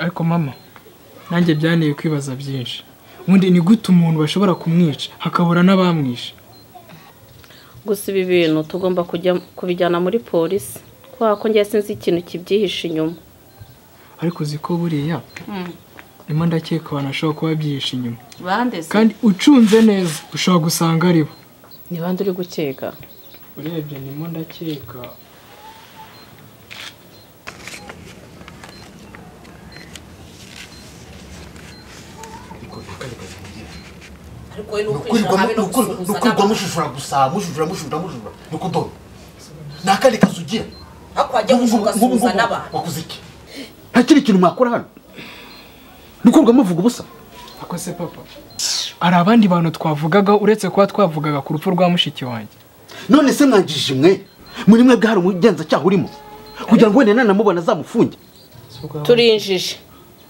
Ariko mama nanjye byanteye kwibaza byinshi ubundi ni gute umuntu bashobora kumwica hakabura n'abamwishe gusa ibi bintu tugomba kujya kubijyana muri polisi kubera ko njye sinzi ikintu kibyihishe inyuma ariko uzi ko buriya ndimo ndakeka abantu bashobora kuba byihishe inyuma bande se kandi ucunze neza ushobora gusanga ari bo ni bande uri gukeka urebye ndimo ndakeka nukwirwa mushujura gusa mushujura mushujura mushujura ni kudoda ni akandi kazi ugira ariko wajya gushobora gusuhuza n'abantu wakoze iki nta kindi kintu mwakora hano ni ukwirwa muvuga ubusa ako se papa hari abandi bantu twavugagaho uretse kuba twavugaga ku rupfu rwa mushiki wanjye none se mwangije mwe muri mwebwe hari umugenzacyaha urimo kugira ngo wenda nanamubona azamufunge turinjije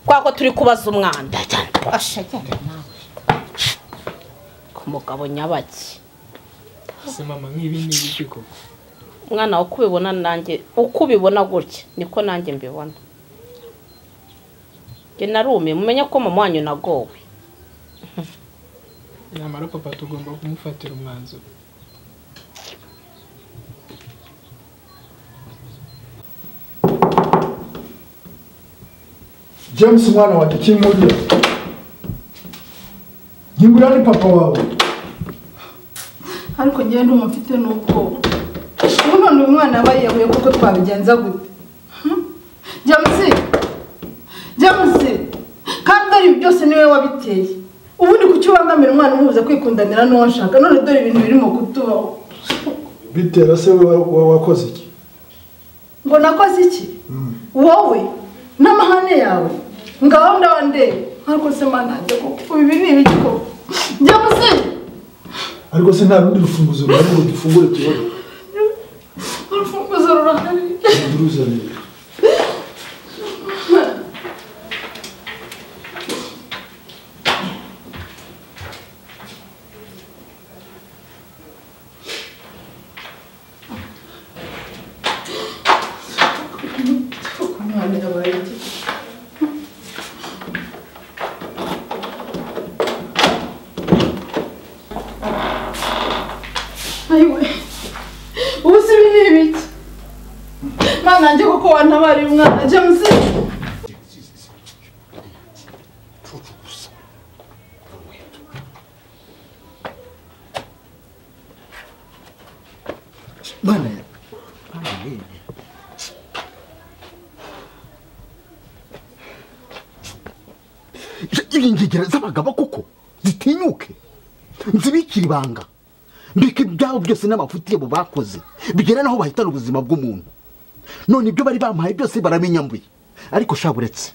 kubera ko turi kubaza umwanda Asha, genda nawe ku mugabo nyabaki se mama nk'ibi ni ibiki koko umwana uko ubibona nanjye uko ubibona gutya niko nanjye mbibona njye narumiye mumenye ko mama wanyu nagowe nyamara papa tugomba kumufatira umwanzuro james mwana wanjye ukiri muto ngingurira ni papa wawe ariko njyewe ndumva mfite n'ubwoba ubu none uyu mwana aba yeguye kuko twabigenza gute Hmm? jamusi jamusi kandi dore ibi byose niwe wabiteye ubu ni kuki ubangamira umwana umubuza kwikundanira n'uwo nshaka none dore ibintu birimo kutubaho bitera se wowe wowe wakoze iki ngo nakoze iki wowe n'amahane yawe ngaho ndabandeba ariko se mana koko kuko ibi ni ibiki koko jamusi ariko se nta rundi rufunguzo ruhari ngo dufungure tubone urufunguzo rurahari nduruzanire Umwana yabaye iki? Ayiwe, ubu se ibi ni ibiki? Mwana nanjye kuko wantabariye umwana James mwana ya ingegera z'abagabo koko zitinyuke nzibikire ibanga mbika ibyabo byose n'amafuti yabo bakoze bigera n'aho bahitana ubuzima bw'umuntu none ibyo bari bamuhaye byose baramenya mbuye ariko sha buretse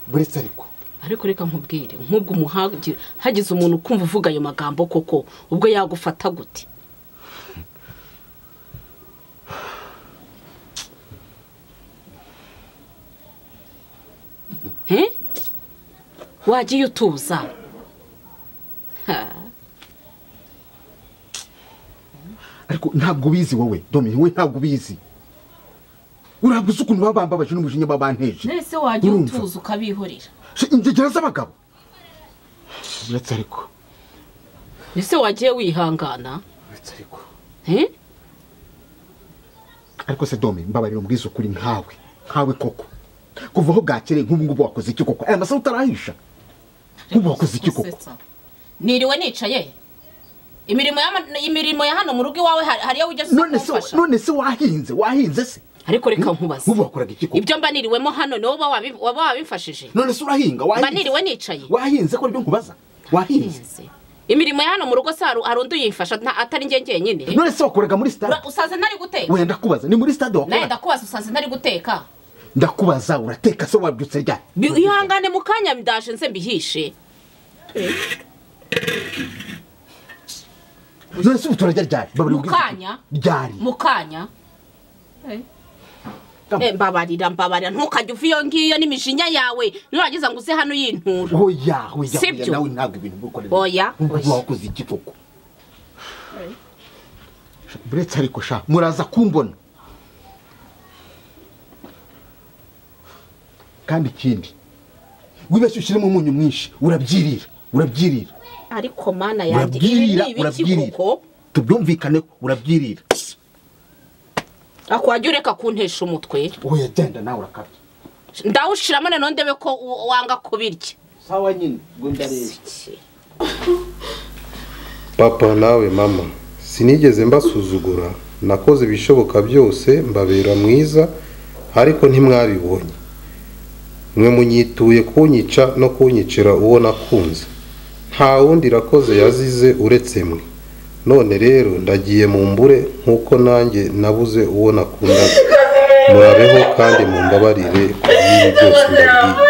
buretse ariko ariko reka nkubwire nk'ubwo umuhagi hagize umuntu ukumva uvuga ayo magambo koko ubwo yagufata gute he wagiye utuza Ha, ariko ntabwo ubizi wowe domini we ntabwo ubizi urabwo uzi ukuntu baba bambabaje n'umujinya baba banteje mbese wagiye Urumva? utuza ukabihorera Si ingegera z'abagabo uretse ariko mbese wagiye wihangana uretse ariko he ariko se dome mbabarira mbwiza ukuri nkawe nkawe koko kuva aho bwakereye nk'ubu ngubu wakoze iki koko aya masaha utarahisha nk'ubu wakoze iki koko Usetsa. niriwe nicaye imirimo ya imirimo ya hano mu rugo iwawe hari- hariyo wigeze uza none se kumfasha none se wahinze wahinze se ariko reka nkubaze nk'ubu wakoraga iki koko ibyo mba niriwemo hano ni wowe wabi- waba wabimfashije none se urahinga mba wahinze niriwe nicaye wahinze ko aribyo nkubaza wahinze Ntinze. imirimo ya hano mu rugo se hari hari undi uyimfasha nta- atari njye njyenyine none se wakoraga muri Ura- stade usaza ntari guteka wenda kubaza ni muri stade nawe wakoraga ndakubaza usaza ntari guteka ndakubaza urateka se wabyutse ryari Bi- ihangane mu kanya ndaje nze mbihishe none se ubu turarya ryari Babarira Mu ubwiza ukuri. kanya? ryari mu kanya Kama. Eh, mbabarira mbabarira ntukajya uva iyo ngiyo n'imijinya yawe nurangiza ngo uze hano uyintura hoya hoya hoya Sibyo. nawe ntabwo ibintu bwukorera Oya, oya. wakoze iki koko buretse ariko sha muraza kumbona kandi ikindi wibeshye ushyiremo umunyu mwinshi urabyirira urabyirira ariko mana yanjye ibi urabyirira ni ibiki urabyirira koko tubyumvikaneho urabyirira akwajya ureka kuntesha umutwe wowe genda nawe urakabya ndawushiramo noneho ndebe ko u- wanga kubirya sawa nyine ngo ndareba papa nawe mama sinigeze mbasuzugura nakoze ibishoboka byose mbabera mwiza ariko ntimwabibonye mwe munyituye kunyica no kunyicira uwo nakunze nta wundi rakoze yazize uretse mwe none rero ndagiye mu mbure nk'uko nanjye nabuze uwo nakundaga murabeho kandi mumbabarire ku bw'ibi byose ndabwiye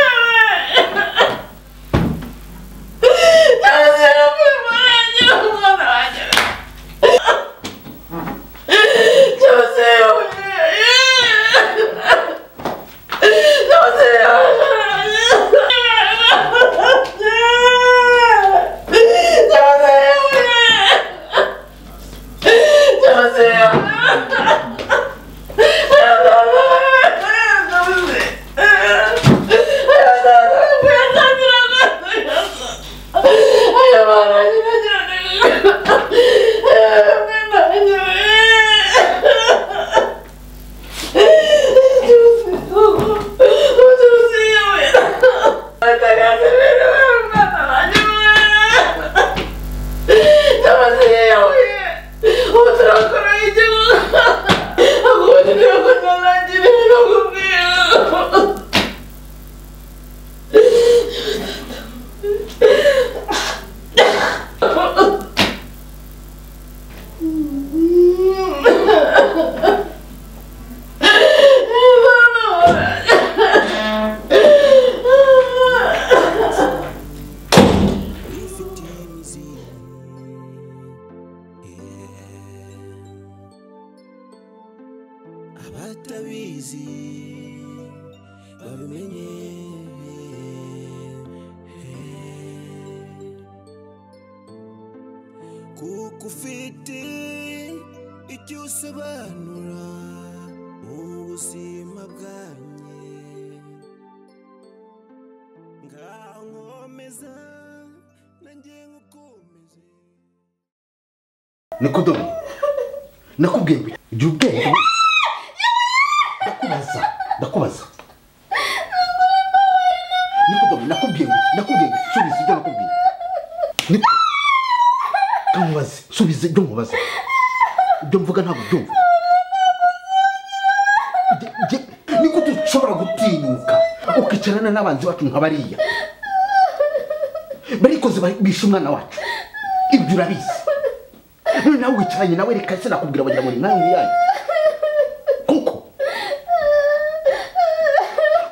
abatabizi babimenye kuko ufite icyo usobanura mu buzima bwanjye ngaho nkomeza nanjye nkukomeze niko dore nakubwiye ngo gira ubwenge ndakubaza ndakubaza niko dore nakubwiye ngo nakubwiye ngo subiza ibyo nakubwiye Niko- kamubaze subiza ibyo mubaza ibyo mvuga ntabwo byumva Nge- nge- niko dushobora gutinyuka ukicarana n'abanzi bacu nka bariya barikoze bishe umwana wacu ibyo urabizi none nawe wicaranye nawe reka se nakubwira bagira ngo ni nkawe yayo kuko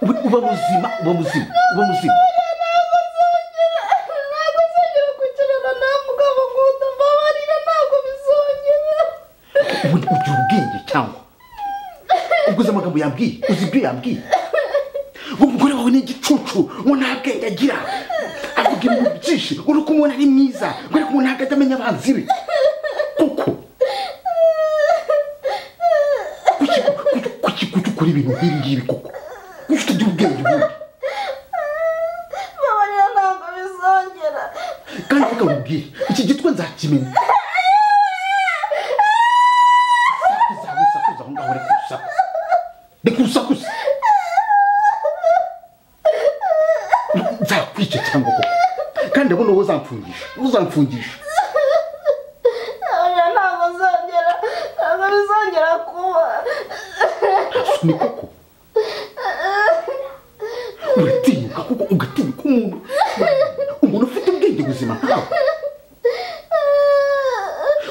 ubu- uba muzima uba muzima uba muzima ntazongera kwicarana nawe mugabo nkunda mbabarira ntabwo bizongera ubu ugira ubwenge cyangwa ubwo uzi amagambo yambwiye uzi ibyo yambwiye uwo mugore wawe ni igicucu ngo nta bwenge agira avuga ibintu byinshi uri kumubona ari mwiza ngo ariko umuntu ntabwo ajya amenya abanzi be kuko kuki kuki- kuki kuki ukora ibintu nk'ibi ngibi kuko kuki utagira ubwenge ubundi mbabarira ntabwo bizongera kandi reka nkubwire iki gitwe nzakimenya sakuza we sakuza aho ngaho reka urusakuza reka urusakuza nzakwica cyangwa koko kandi ndabona wowe uzamfungisha uzamfungisha mbabarira ntabwo uzongera ntabwo bizongera kuba ni koko uratinyuka kuko ugatinyuka umuntu umuntu ufite ubwenge buzima nkawe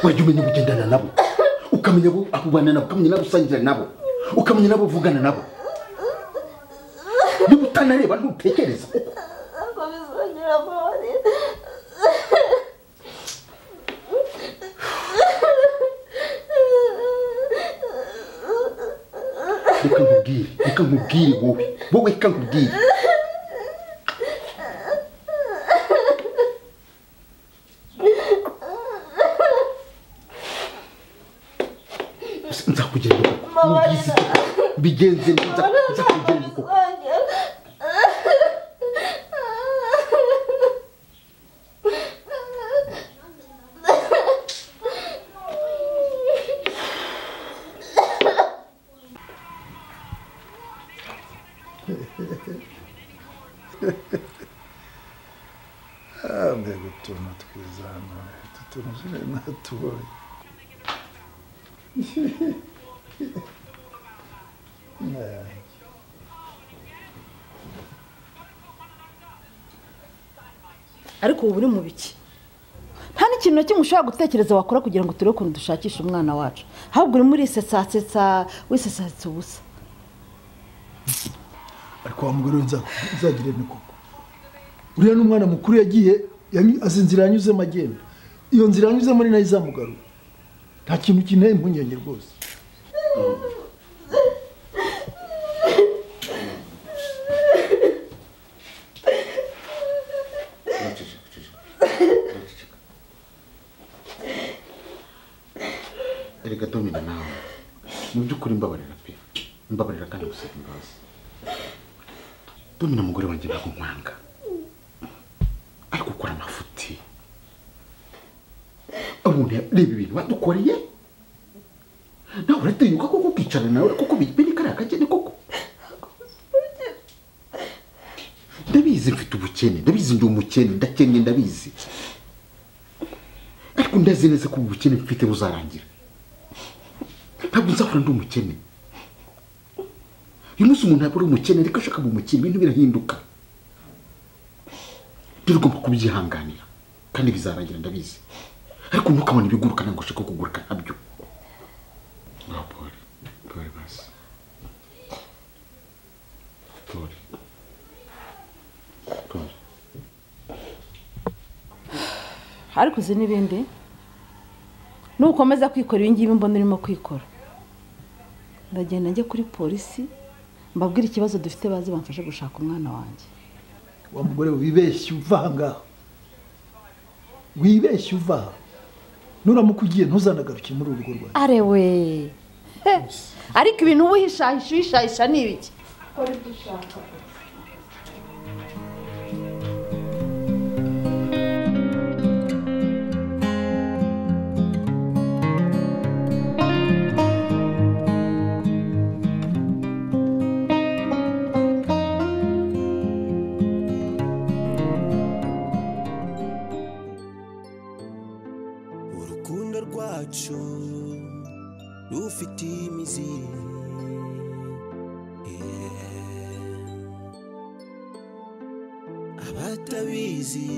wajya umenya ubugendana nabo ukamenya abo ubana nabo ukamenya nabo usangira nabo ukamenya nabo uvugana nabo niba utanareba ntutekereza kuko ntabwo bizongera mbabarira reka nkubwire reka nkubwire wowe wowe reka nkubwire nzakugenda koko mubizi koko mbigenze nzakugenda koko bizongera mbega utuntu twiza hano utu tuntu jene natubonye ariko ubu uri mu biki nta n'ikintu na kimwe ushobora gutekereza wakora kugira ngo turebe ukuntu dushakisha umwana wacu ahubwo urimo urisetsasetsa wisetsasetsa ubusa ariko wa mugore we nza- nzagire ni koko uriya ni umwana mukuru yagiye yanyu- azi inzira yanyuzemo agenda iyo nzira yanyuzemo ni nayo izamugarura nta kintu kinteye impungenge rwose erega domina nawe mu by'ukuri mbabarira pe mbabarira kandi gusaba imbabazi domina mugore wanjye ntabwo nkwanga ariko ukora amafuti umuntu reba ibintu badukoreye nawe uratinyuka koko ukicara nawe kuko biri kariya kakene koko ndabizi mfite ubukene ndabizi ndi umukene ndakennye ndabizi ariko ndazi neza ko ubu bukene mfite buzarangira ntabwo nzahora ndi umukene uyu munsi umuntu ntabwo ari umukene ariko ashaka mu mukene ibintu birahinduka rero ugomba kubyihanganira kandi bizarangira ndabizi ariko ntukabone ibiguruka ntabwo ushaka kuguruka nabyo ngaho pori pori basi pori pori ariko uzi n'ibindi nukomeza kwikora ibi ngibi mbona urimo kwikora ndagenda njye kuri polisi mbabwire ikibazo dufite baze bamfashe gushaka umwana wanjye wa mugore we wibeshye uva aha ngaha wibeshye uva aha nuramuka ugiye ntuzanagaruke muri uru rugo rwawe arewe ariko ibintu uba uhishahisha uhishahisha ni ibiki urukundo rwacu rufite imizi Yeah. abatabizi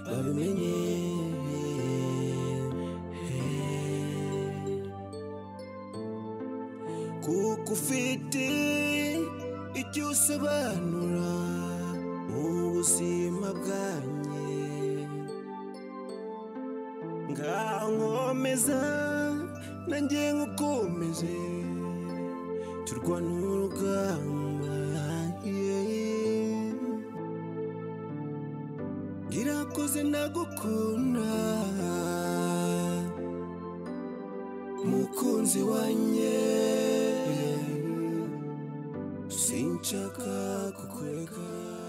babimenye Yeah. kuko ufite icyo usobanura mu buzima bwanjye nkankomeza nanjye nkukomeze turwana urugamba yeah. ngirakoze nagukunda mukunzi wanjye sinshaka kukureka